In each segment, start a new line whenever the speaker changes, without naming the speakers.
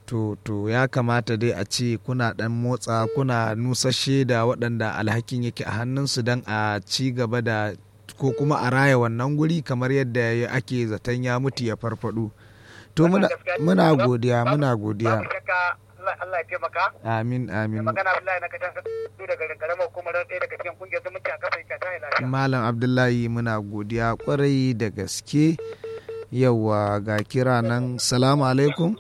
to to ya kamata dai a ce kuna dan motsa kuna nusashe da waɗanda alhakin yake a hannunsu don a ci gaba da ko kuma a raya wannan guri kamar yadda ake zaton ya mutu ya farfado to muna, muna godiya muna godiya
Allah ya taimaka.
amin amin
Magana Abdullahi na kacan su daga karamar hukumar ɗaya daga cikin kungiyar zumunci a kafa ika ta lafiya.
malam abdullahi muna godiya kwarai da gaske yawa ga kira nan salamu alaikum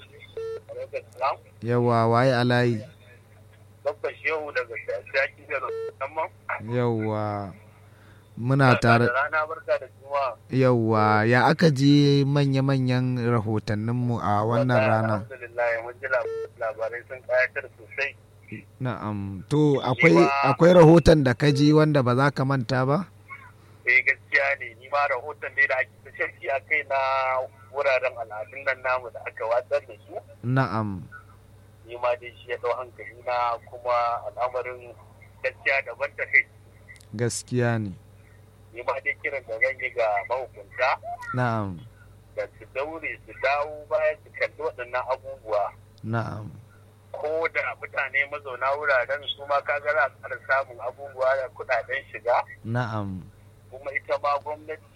yawa waye alayi
Babban shehu daga shaki da musamman.
yawa muna tare
Rana barka da juma'a.
yawa ya aka je manya-manyan rahotanninmu a wannan rana
Alhamdulillah mun ji labarai sun kayatar sosai.
na'am to akwai akwai rahoton da ka ji wanda ba za ka manta ba
Eh gaskiya ne ni ma rahoton dai da ake ta shirki a kai na wuraren al'adun nan namu da aka watsar da su.
na'am
Ni ma dai shi ya ɗau hankali na kuma al'amarin gaskiya daban ta kai.
gaskiya ne
Ni ma dai kiran da zan yi ga mahukunta
na'am
da su daure su dawo bayan su kalli waɗannan abubuwa.
na'am
ko da mutane mazauna wuraren su ma kaga za a ƙara samun abubuwa da kuɗaɗen shiga
na'am
kuma ita ma gwamnati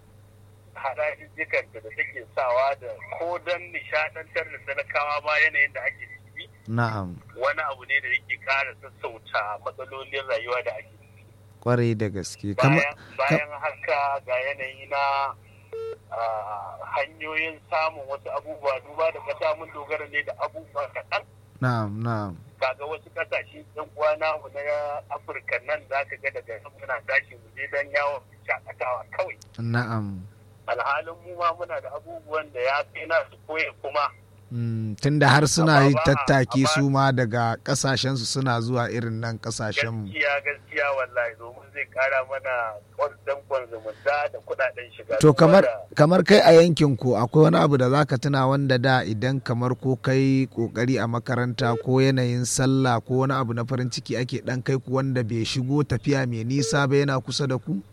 harajijjikanta da take sawa da ko don nishaɗantar da talakawa ma yanayin da ake ciki
na'am
wani abu ne da yake ƙara sassauta matsalolin rayuwa da ake ciki
kwarai da gaske kama
bayan bayan haka ga yanayi na ah, hanyoyin samun wasu abubuwa duba da ƙasa mun dogara ne da abubuwa kaɗan
na'am na'am
kaga wasu kasashe yan uwana mu na afirka nan za ka ga daga nan muna tashi mu je don yawon shakatawa kawai
na'am
alhalin mu ma muna da abubuwan da ya fi na su koya kuma
Mm, tunda har suna
Amma
yi
ba-
tattaki
amma-
su ma daga kasashensu suna zuwa irin nan kasashenmu
gaskiya gaskiya wallahi domin zai kara mana dankon zumunta da kudaden shiga
to
Duba
kamar
da-
kamar kai a yankin ku akwai wani abu da zaka tuna wanda da idan kamar ko kai kokari a makaranta ko yanayin sallah ko wani abu na farin ciki ake dan kai ku wanda bai shigo tafiya mai nisa ba yana kusa da ku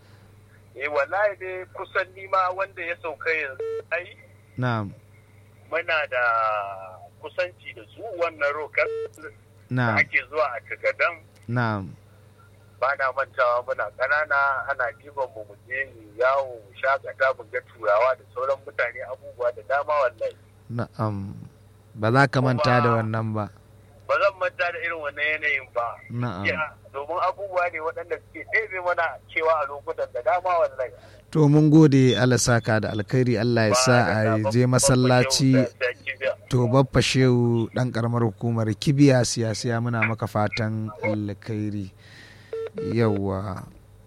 eh wallahi dai kusan nima wanda ya sauka yanzu ai
na'am
muna da kusanci da su wannan rokan da
na'am
ake zuwa a tagadan
na'am
ba na mantawa muna ƙanana ana ɗiban mu je mu yawo mu shakata mu ga turawa da sauran mutane abubuwa da dama wallahi
na'am ba za ka manta da wannan ba
ba zan manta da irin wannan yanayin ba
na'am
Ya, domin abubuwa ne waɗanda suke ɗebe mana cewa a lokutan da dama wallahi
to mun gode Allah saka da alkhairi Allah ya sa a je masallaci to babba shehu dan karamar hukumar kibiya siyasiya muna maka fatan alkhairi yawa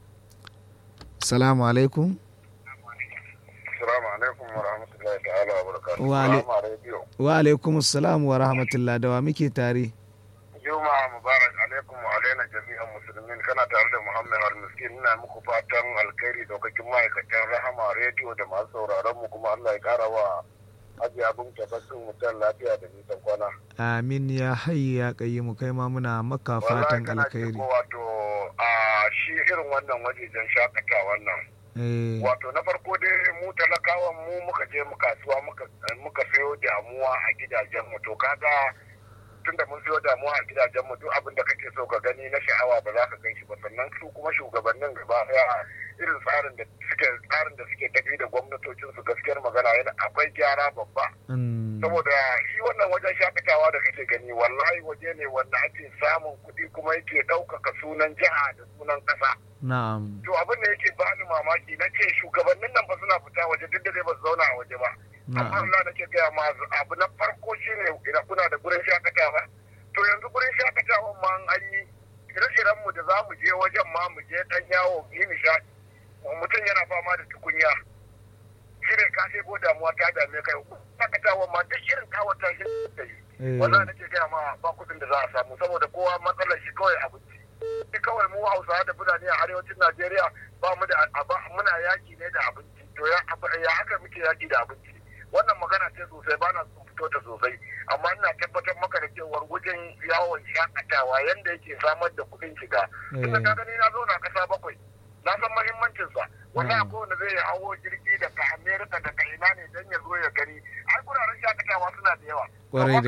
salamu alaikum
Assalamu alaikum wa rahmatullahi ta'ala wa barakatuhu.
Wa alai-
Salamu alaikum.
wa alaikum salam wa rahmatullah da wa muke tare
Juma'a Mubarak alaikum wa alaina jami'an musulmin kana tare da Muhammad Al-Miskin ina muku fatan alkhairi daukakin ma'aikatan Rahama rediyo da masu sauraron mu kuma Allah ya kara wa aji abin tabbatin mutan lafiya da nisan kwana.
amin ya hayya ya qayyimu kai ma muna maka fatan
kana
alkhairi
ciko wato a shi irin wannan wajejen shakata wannan.
eh
Wato na farko dai mu talakawan mu muka je mu kasuwa muka muka sayo damuwa a gidajen mu to kaga tunda mun siyo damuwa a gidajen mu duk abin da kake so ka gani na sha'awa ba za ka gan shi ba sannan su kuma shugabannin gaba daya irin tsarin da suke tsarin da suke tafi da gwamnatocin su gaskiyar magana yana akwai gyara babba
mm,
saboda shi wannan wajen shakatawa da kake gani wallahi waje ne wanda ake samun kuɗi kuma yake ɗaukaka sunan jiha da sunan ƙasa
na'am
to abin da yake bani mamaki na ce shugabannin nan ba suna fita waje duk da dai ba su zauna a waje ba amma
na'am
Allah nake gaya ma abu na farko shine idan kuna da gurin shakatawa to yanzu gurin shakatawan ma an yi ire-iren mu da za mu je wajen ma mu je dan yawo mu yi nishaɗi mutum yana fama da tukunya shi ne ka ɗebo damuwa ta dame kai shakatawan ma duk irin kawata shi da yi
eh,
wannan nake gaya ma ba kuɗin da za a samu saboda kowa matsalar shi kawai abinci shi kawai mu hausawa da fulani a arewacin najeriya ba mu da aba- muna yaki ne da abinci to ya ya haka muke yaki da abinci wannan magana ce sosai ba na son fito ta sosai amma ina tabbatar maka da cewar wajen yawon shakatawa yanda yake samar da kuɗin shiga tunda
eh,
ka gani na zauna kasa bakwai na san mahimmancinsa wanda
Mm.
ko wanda zai hawo jirgi daga amerika daga ina ne don ya zo ya gani ai guraren shakatawa suna da yawa
kwarai da